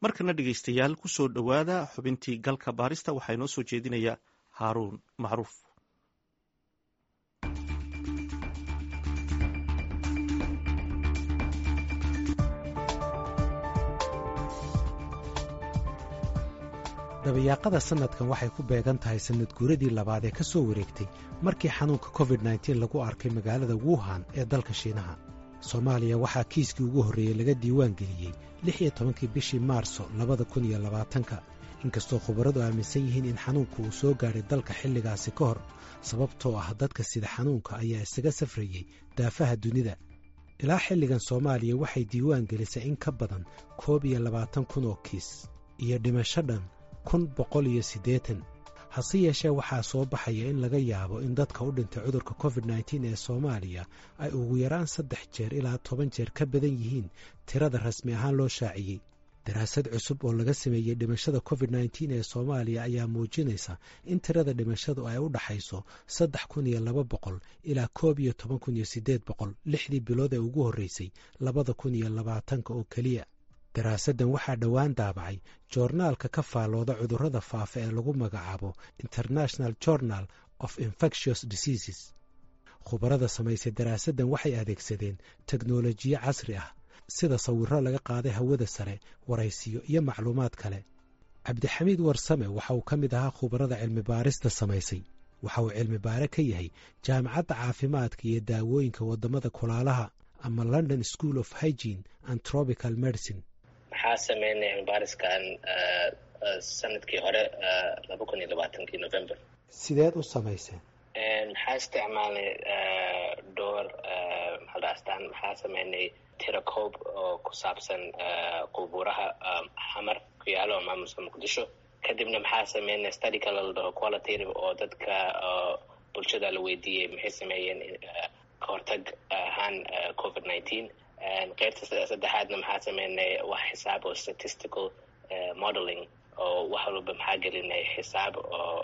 markana dhegaystayaal ku soo dhowaada xubintii galka baarista waxaa inoo soo jeedinaya haaruun macruuf dabayaaqada sannadkan waxay ku beegan tahay sannad guuradii labaad ee ka soo wareegtay markii xanuunka covid nteen lagu arkay magaalada wuhan ee dalka shiinaha soomaaliya waxaa kiiskii ugu horreeyey laga diiwaan geliyey lix iyo tobankii bishii maarso labada kun iyo labaatanka inkastoo khubaradu aaminsan yihiin in xanuunku uu soo gaadhay dalka xilligaasi ka hor sababtoo ah dadka sida xanuunka ayaa isaga safrayey daafaha dunida ilaa xilligan soomaaliya waxay diiwaan gelisay in ka badan koob iyo labaatan kun oo kiis iyo dhimasho dhan kun boqol iyo siddeetan hase yeeshee waxaa soo baxaya in laga yaabo in dadka u dhintay cudurka covid nteen ee soomaaliya ay ugu yaraan saddex jeer ilaa toban jeer ka badan yihiin tirada rasmi ahaan loo shaaciyey daraasad cusub oo laga sameeyey dhimashada covid nteen ee soomaaliya ayaa muujinaysa in tirada dhimashadu ay u dhaxayso saddex kun iyo laba boqol ilaa koob iyo toban kun iyo siddeed boqol lixdii bilood ee ugu horreysay labada kun iyo labaatanka oo keliya daraasaddan waxaa dhowaan daabacay joornaalka ka faallooda cudurrada faafa ee lagu magacaabo international journal of infectious diseases khubarada samaysay daraasaddan waxay adeegsadeen teknolojiyo casri ah sida sawirro laga qaaday hawada sare waraysiyo iyo macluumaad kale cabdixamiid warsame waxa uu ka mid ahaa khubarada cilmi baarista samaysay waxa uu cilmi baare ka yahay jaamacadda caafimaadka iyo daawooyinka waddamada kulaalaha ama london school of hygene and tropical medicine maxaa sameynay cilmibaariskan sanadkii hore laba kun iyo labaatankii november sideed u samayseen maxaa isticmaalnay dhowr maxalda astaan maxaa sameynay tirakoob oo ku saabsan qubuuraha xamar ku yaalo maamulka muqdisho kadibna maxaa sameynay study kale la dhaho qualitative oo dadka bulshada la weydiiyey maxay sameeyeen kahortag ahaan covid nineteen qeybta saddexaadna maxaa sameynay wax xisaab oo statistical modeling oo wax walba maxaa gelinay xisaab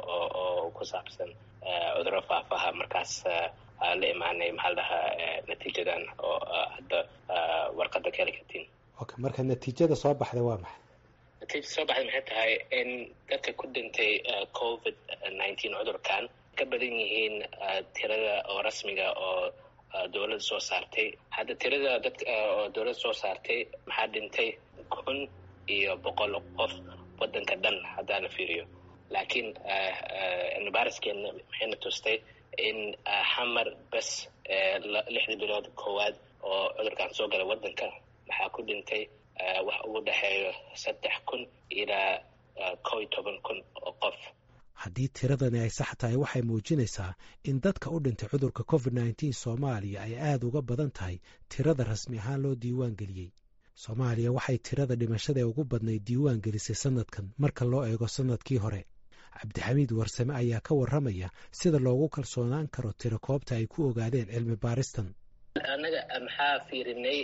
oo ku saabsan cuduro faafaha markaas la imaanay maxaa la dhahaa natiijadan oo hadda warqadda ka heli kartiin okay marka natiijada soo baxda waa maxay natiijada soo baxday maxay tahay in dadka ku dhintay covid nineteen cudurkan ka badan yihiin tirada oo rasmiga oo dowladda soo saartay hadda tirada dadka oo dowladda soo saartay maxaa dhintay kun iyo boqol qof waddanka dhan haddaana fiiriyo laakiin cilmibaariskeena maxayna tustay in xamar bes lixdii bilood koowaad oo cudurkan soo galay waddanka maxaa ku dhintay wax ugu dhexeeyo saddex kun ilaa kow iyo toban kun oo qof haddii tiradani ay sax tahay waxay muujinaysaa in dadka u dhintay cudurka covid nteen soomaaliya ay aad uga badan tahay tirada rasmi ahaan loo diiwaan geliyey soomaaliya waxay tirada dhimashada ee ugu badnayd diiwaan gelisay sannadkan marka loo eego sannadkii hore cabdixamiid warsame ayaa ka warramaya sida loogu kalsoonaan karo tiro koobta ay ku ogaadeen cilmi baaristan annaga maxaa fiirinay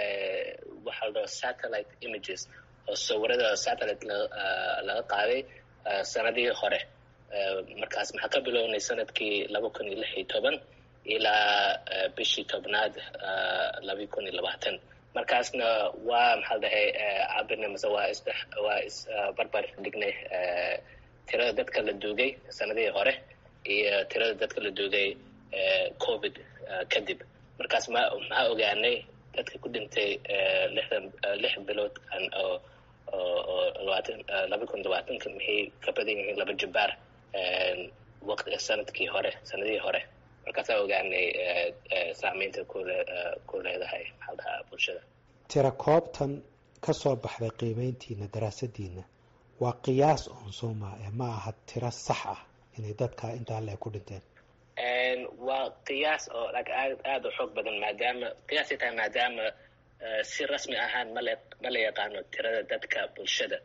waxa la dhaho satellite images oo sawirada satellite laga qaaday sanadihii hore markaas maxaa ka bilownay sanadkii laba kun iyo lix iyo toban ilaa bishii tobnaad laba kun iyo labaatan markaasna waa maxaa dhahay cabirna mase waa is waa isbarbar dhignay tirada dadka la duugay sanadihii hore iyo tirada dadka la duugay covid kadib markaas ma maxaa ogaanay dadka ku dhintay lixdan lix biloodkan oo oo labaatan laba kun labaatanka maxay ka badan yihiin laba jabbaar waqti sanadkii hore sanadihii hore markaasaa ogaanay saameynta kule ku leedahay maxaa dhahaa bulshada tira koobtan ka soo baxday qiimeyntiina daraasadiina waa qiyaas oon sooma ee ma aha tiro sax ah inay dadka intaa le ku dhinteen waa qiyaas oo aad aada u xoog badan maadaama qiyaasay tahay maadaama si rasmi ahaan male ma la yaqaano tirada dadka bulshada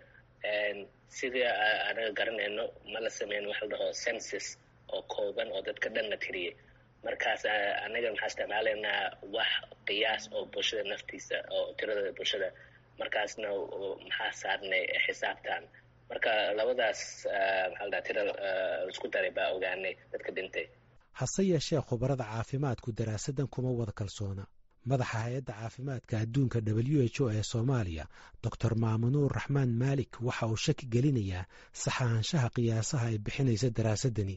sidii anaga garanayno ma la sameyn waxa la dhaho census oo kooban oo dadka dhan la tiriyey markaas anaga maxaa isticmaalaynaa wax qiyaas oo bulshada naftiisa oo tirada bulshada markaasna maxaa saarnay xisaabtan marka labadaas maxaa la dhaha tira isku daray baa ogaanay dadka dhintay hase yeeshee khubarada caafimaadku daraasaddan kuma wada kalsoona madaxa hay-adda caafimaadka adduunka w h o ee soomaaliya doctor maamunuur raxmaan maalik waxa uu shaki gelinayaa saxaanshaha qiyaasaha ay bixinaysa daraasadani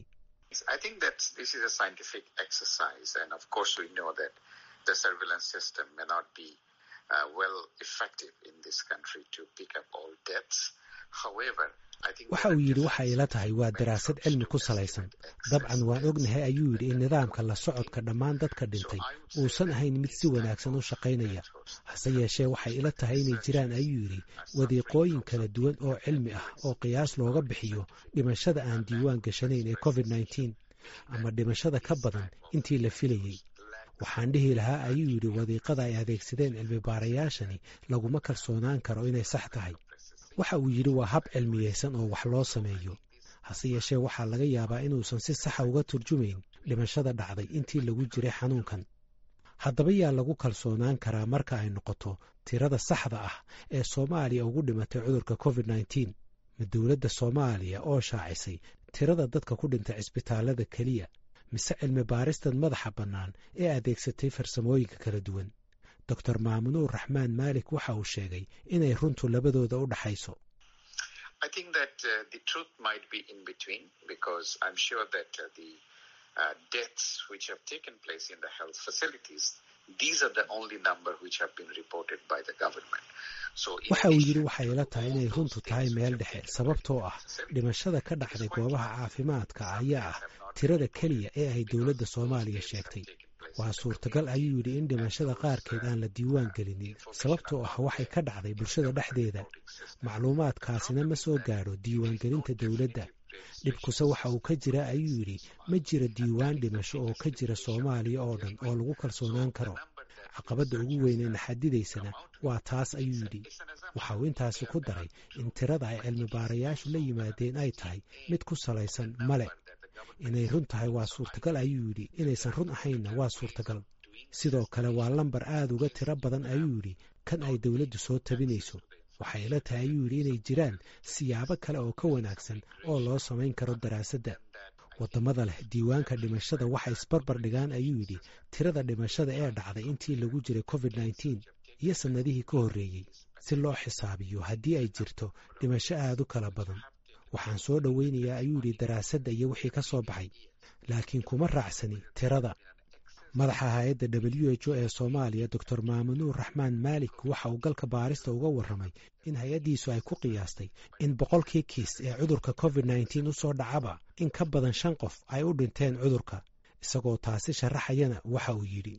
waxa uu yidhi waxa ila tahay waa daraasad cilmi ku salaysan dabcan waan ognahay ayuu yidhi in nidaamka la socodka dhammaan dadka dhintay uusan ahayn mid si wanaagsan u shaqaynaya hase yeeshee waxay ila tahay inay jiraan ayuu yidhi wadiiqooyin kala duwan oo cilmi ah oo qiyaas looga bixiyo dhimashada aan diiwaan gashanayn ee covid nneteen ama dhimashada ka badan intii la filayey waxaan dhihi lahaa ayuu yidhi wadiiqada ay adeegsadeen cilmi baarayaashani laguma kalsoonaan karo inay sax tahay waxa uu yidhi waa hab cilmiyeysan oo wax loo sameeyo hase yeeshee waxaa laga yaabaa inuusan si saxa uga turjumayn dhimashada dhacday intii lagu jiray xanuunkan haddaba yaa lagu kalsoonaan karaa marka ay noqoto tirada saxda ah ee soomaaliya ugu dhimatay cudurka covid nneteen ma dowladda soomaaliya oo shaacisay tirada dadka ku dhintay cisbitaallada keliya mise cilmi baaristan madaxa bannaan ee adeegsatay farsamooyinka kala duwan doctor maamunuur raxmaan maalik waxa uu sheegay inay runtu labadooda u dhaxayso waxa uu yidhi waxay ila tahay inay runtu tahay meel dhexe sababtoo ah dhimashada ka dhacday goobaha caafimaadka ayaa ah tirada keliya ee ay dowladda soomaaliya sheegtay waa suurtagal ayuu yidhi in dhimashada qaarkeed aan la diiwaan gelinin sababtoo ah waxay ka dhacday bulshada dhexdeeda macluumaadkaasina ma soo gaadho diiwaangelinta dowladda dhibkuse waxa uu ka jira ayuu yidhi ma jira diiwaan dhimasho oo ka jira soomaaliya oo dhan oo lagu kalsoonaan karo caqabadda ugu weynee naxadidaysana waa taas ayuu yidhi waxa uu intaasi ku daray in tirada ay cilmi baarayaashu la yimaadeen ay tahay mid ku salaysan male inay run tahay waa suurtagal ayuu yidhi inaysan run ahaynna waa suurtagal sidoo kale waa lambar aad uga tiro badan ayuu yidhi kan ay dowladdu soo tabinayso waxay ila tahay ayuu yidhi inay jiraan siyaabo kale oo ka wanaagsan oo loo samayn karo daraasadda waddamada leh diiwaanka dhimashada waxay isbarbar dhigaan ayuu yidhi tirada dhimashada ee dhacday intii lagu jiray covid nneteen iyo sannadihii ka horreeyey si loo xisaabiyo haddii ay jirto dhimasho aad u kala badan waxaan soo dhoweynayaa ayuu yidhi daraasadda iyo wixii ka soo baxay laakiin kuma raacsani tirada madaxa hay-adda w h o ee soomaaliya doctor maamunuur raxmaan maalik waxa uu galka baarista uga warramay in hay-addiisu ay ku qiyaastay in boqolkii kiis ee cudurka covid nneteen u soo dhacaba in ka badan shan qof ay u dhinteen cudurka isagoo taasi sharaxayana waxa uu yidhi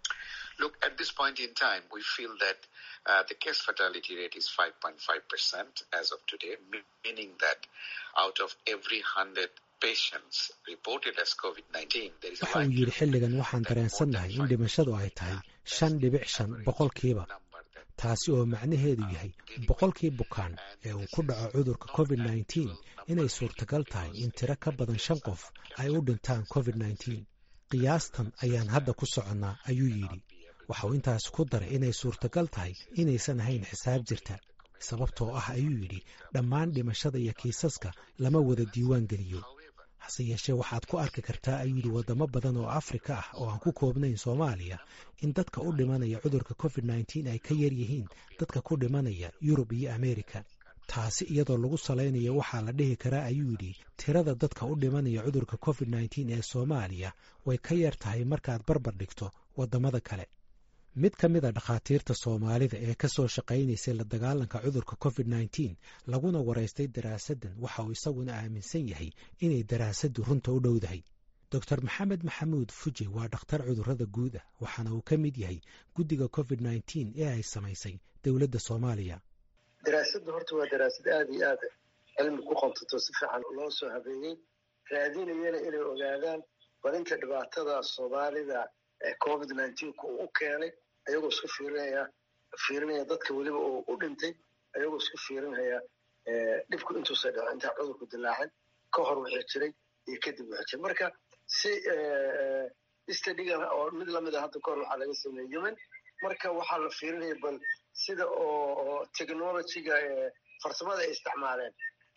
waxa uu yidhi xilligan waxaan dareensannahay in dhimashadu ay tahay shan dhibic shan boqolkiiba taasi oo macnaheedu yahay boqolkii bukaan ee uu ku dhaco cudurka covid nneteen inay suurtagal tahay in tiro ka badan shan qof ay u dhintaan covid nneteen qiyaastan ayaan hadda ku soconnaa ayuu yidhi waxauu intaas ku daray inay suurtagal tahay inaysan ahayn xisaab jirta sababtoo ah ayuu yidhi dhammaan dhimashada iyo kiisaska lama wada diiwaan geliyo hase yeeshee waxaad ku arki kartaa ayuu yidhi waddamo badan oo afrika ah oo aan ku koobnayn soomaaliya in dadka u dhimanaya cudurka covid nneteen ay ka yar yihiin dadka ku dhimanaya yurub iyo ameerika taasi iyadoo lagu salaynayo waxaa la dhihi karaa ayuu yidhi tirada dadka u dhimanaya cudurka covid nneteen ee soomaaliya way ka yar tahay markaad barbar dhigto waddamada kale mid ka mid a dhakhaatiirta soomaalida ee ka soo shaqaynaysay la dagaalanka cudurka covid nneteen laguna waraystay daraasaddan waxa uu isaguna aaminsan yahay inay daraasaddu runta u dhowdahay doctor maxamed maxamuud fuje waa dhakhtar cudurrada guud ah waxaana uu ka mid yahay guddiga covid nneteen ee ay samaysay dowladda soomaaliya daraasaddu horta waa daraasad aada iyo aad cilmi ku qontato si fiican loo soo habeeyey raadinayana inay ogaadaan barinta dhibaatada soomaalida covid nneteen-ka uu u keenay ayagoo isku fiirinaya fiirinaya dadka weliba uu u dhintay ayagoo isku fiirinaya dhibku intuusa dhaco intaa cudurku dilaacin ka hor wixii jiray iyo kadib wixii jiray marka si stadigan oo mid lamid a hadda kahor waxaa laga sameeyey yemen marka waxaa la fiirinaya bal sida oo technologyga farsamada ay isticmaaleen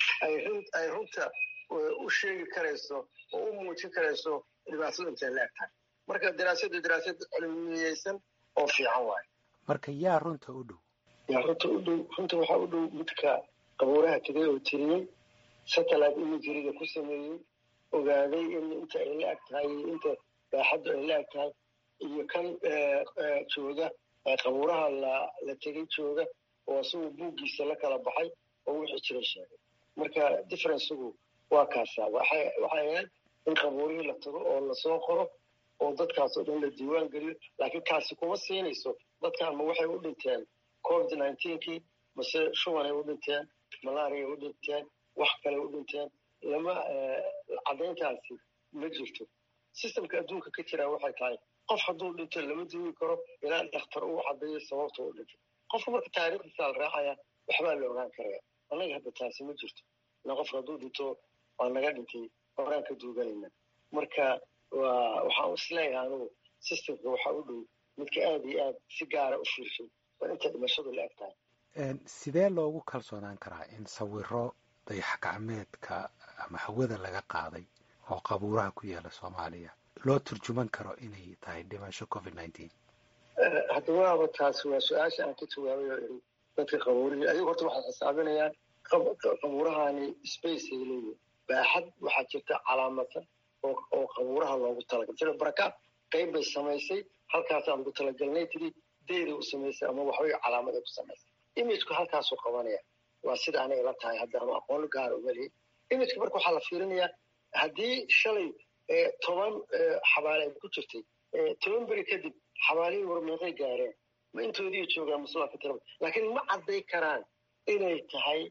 ay runta u sheegi karayso oo u muujin karayso dhibaatadu intay la eg tahay marka daraasaddu daraasad cilmiyeysan oo fiican waayo marka yaa runta u dhow yaa runta u dhow runta waxaa u dhow midka qabuuraha tegay oo tiriyey satellite imageriga ku sameeyey ogaaday in inta ay la ag tahay iyo inta baaxaddu ay la ag tahay iyo kan jooga qabuuraha la la tegay jooga oo isagu buuggiisa la kala baxay oo wixii jira sheegay marka differencegu waa kaasaa waxay waxay ahayd in qabuurihii la tago oo lasoo qoro oo dadkaas oo dhan la diiwaan geliyo laakiin kaasi kuma siinayso dadkan ma waxay u dhinteen covid nineteenkii mase shubanay u dhinteen malaria u dhinteen wax kale u dhinteen lama caddayntaasi ma jirto systemka adduunka ka jiraa waxay tahay qof hadduu dhinto lama duugi karo ilaa dhakhtar uu caddeeyo sababta u dhintay qofka marka taariikhdiisa la raacaya waxbaa la ogaan karaya annaga hadda taasi ma jirto ila qofka hadduu dhinto waa naga dhintay horaan ka duuganayna marka waa waxaan isleeyahay anugu systemka waxaa u dhow midka aada iyo aad si gaara u fiirshay waa inta dhimashadu la eg tahay sidee loogu kalsoonaan karaa in sawiro dayax gacmeedka ama hawada laga qaaday oo qabuuraha ku yaala soomaaliya loo turjuman karo inay tahay dhimasho covid nineteen hadda waaba taasi waa su-aasha aan ka jawaabay oo iri dadka qabuurihii ayagu horta waxay xisaabinayaan qabuurahani space ay leeyihin baaxad waxaa jirta calaamadsan oo oo qabuuraha loogu talagalay sida baraka qayb bay samaysay halkaasaan ugu talagalnay tiri deyday u samaysay ama waxbay calaamaday ku samaysay imageku halkaasuu qabanaya waa sida anay la tahay hadda ama aqoon gaara uma lihin imageka marka waxaa la fiirinayaa haddii shalay toban xabaale ay ku jirtay toban beri kadib xabaalihii war meeqay gaareen ma intoodii joogaan muslaa ka tiraba laakiin ma cadday karaan inay tahay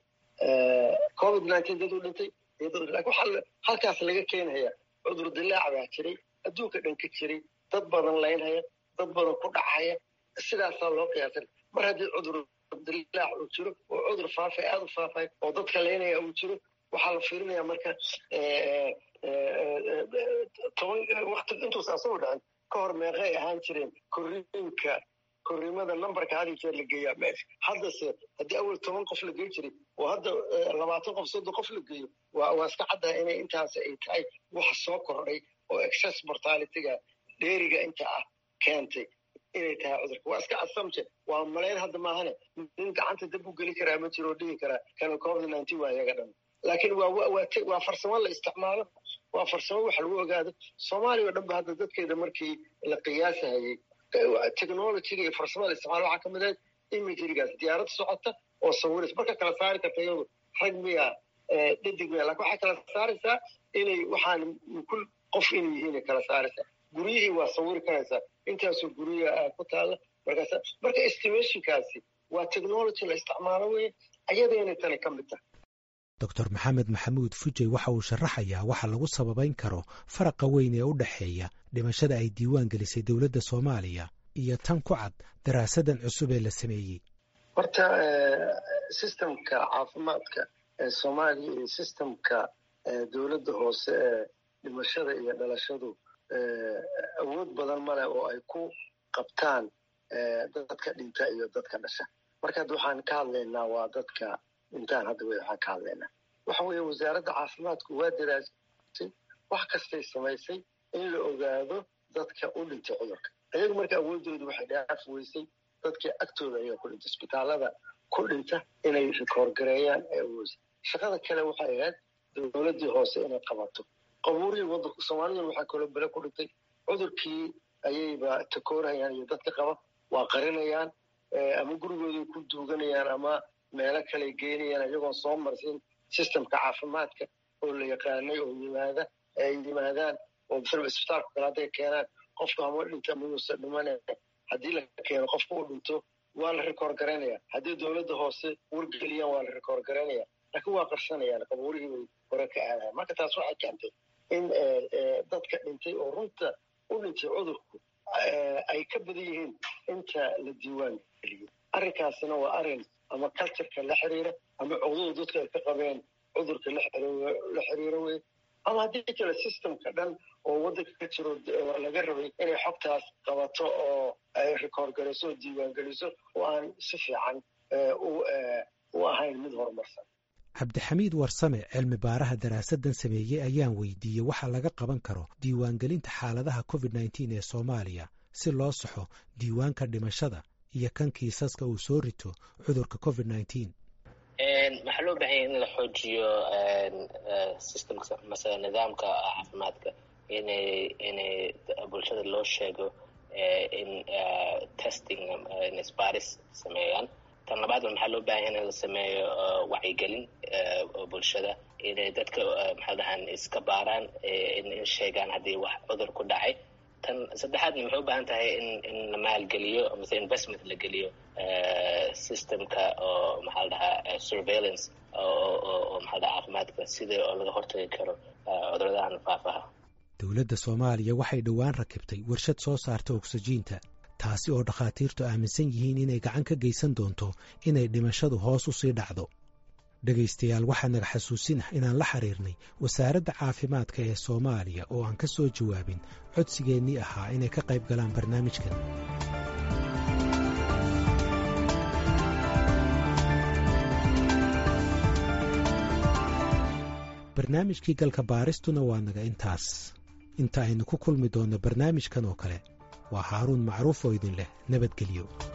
covid nineteen dad u dhintay lakin waxaa halkaas laga keenhaya cudur dilaac baa jiray adduunka dhan ka jiray dad badan laynhaya dad badan ku dhacaya sidaasaa loo qiyaasay mar haddii cudur dilaac uu jiro oo cudur faafay aada u faafay oo dadka laynaya uu jiro waxaa la fiirinaya marka toban waqti intuusa asagoo dhacin ka hor meeqay ahaan jireen korriinka korriimada numberka had iyo jeer la geeyaa meesha haddase haddii awal toban qof la gey jiray oo hadda labaatan qof soddon qof la geeyo waa waa iska caddaa inay intaas ay tahay wax soo kordhay oo excess mortalityga dheeriga inta ah keentay inay tahay cudurka waa iska assumption waa malayn hadda maahane nin gacanta dab u geli karaa ma jiro oo dhihi karaa kana covid nineteen waa iyaga dhan laakiin waa waa waa farsamo la isticmaalo waa farsamo wax lagu ogaado soomaaliya oo dhan ba hadda dadkeeda markii la qiyaasahayey technologyga iyo farsamada la isticmaalo waxaa kamid ahayd imagerigaas diyaarad socota oo sawiraysa marka kala saari karta iyadu rag miya dhadig miya lakin waxay kala saaraysaa inay waxaan kul qof inay yihiin kala saaraysaa guryihii waa sawiri karaysaa intaasoo guryaha ku taalla markaas marka estimationkaasi waa technology la isticmaalo weye ayadeenay tani ka mid tahay doctor maxamed maxamuud fujey waxa uu sharaxayaa waxa lagu sababayn karo faraqa weyn ee u dhexeeya dhimashada ay diiwaan gelisay dowladda soomaaliya iyo tan ku cad daraasadan cusub ee la sameeyey horta systemka caafimaadka ee soomaaliya iyo systemka dowladda hoose ee dhimashada iyo dhalashadu awood badan male oo ay ku qabtaan dadka dhinta iyo dadka dhasha marka hadda waxaan ka hadlaynaa waa dadka dhintaan hadda wey waxaan ka hadlaynaa waxa weeye wasaaradda caafimaadku waa daraasay wax kastay samaysay in la ogaado dadka u dhintay cudurka ayagu marka awoodoodu waxay dhaaf weysay dadkii agtooda ayaa ku dhintay isbitaalada ku dhinta inay rikoorgareeyaan ee awoodsa shaqada kale waxay ahayd dowladdii hoose inay qabato qabuurihii wadanka soomaaliduna waxaa kaloo bele ku dhintay cudurkii ayayba takoorhayaan iyo dadka qaba waa qarinayaan ama gurigooday ku duuganayaan ama meelo kale geynayaan iyagoon soo marsin systemka caafimaadka oo la yaqaanay oo yimaada ay yimaadaan oo masalaba isbitaalka kale hadday keenaan qofka hama dhinta mayuusa dhimane haddii la keeno qofka u dhinto waa la rikoor garaynaya haddii dowladda hoose wargeliyaan waa la rikoor garaynaya laakiin waa qarsanayaan qabuurihii bay hore ka aadayan marka taas waxay keentay in dadka dhintay oo runta u dhintay cudurku ay ka badan yihiin inta la diiwaan geliyey arrinkaasina waa arrin ama cultureka la xiriira ama cudurda dadka ay ka qabeen cudurka la xiriira wey ama haddii kale systemka dhan oo waddanka ka jiro laga rabay inay xogtaas qabato oo ay rikoor geliso oo diiwaan geliso oo aan si fiican u ahayn mid horumarsan cabdixamiid warsame cilmi baaraha daraasadan sameeyey ayaan weydiiyey waxa laga qaban karo diiwaangelinta xaaladaha covid nneteen ee soomaaliya si loo saxo diiwaanka dhimashada iyo kan kiisaska uu soo rito cudurka covid nneteen waxaa loo baahanya in la xoojiyo systemka mase nidaamka caafimaadka inay inay bulshada loo sheego in testing isbaaris sameeyaan tan labaad maxaa loo baahanya in la sameeyo wacyigelin bulshada inay dadka maxaa dhahaan iska baaraan in sheegaan haddii wax cudur ku dhacay tan saddexaadna maxay u baahan tahay in in la maalgeliyo mase investment la geliyo systemka oo maxaa la dhahaa surveillance oo maxaa dhaha caafimaadka sida oo laga hortagi karo cuduradahan faafaha dowladda soomaaliya waxay dhowaan rakibtay warshad soo saarta ogsajiinta taasi oo dhakhaatiirtu aaminsan yihiin inay gacan ka geysan doonto inay dhimashadu hoos u sii dhacdo dhegaystayaal waxaa naga xasuusin ah inaan la xiriirnay wasaaradda caafimaadka ee soomaaliya oo aan ka soo jawaabin codsigeennii ahaa inay ka qayb galaan barnaamijkan barnaamijkii galka baaristuna waa naga intaas inta aynu ku kulmi doonno barnaamijkan oo kale waa haaruun macruuf oo idin leh nabadgelyo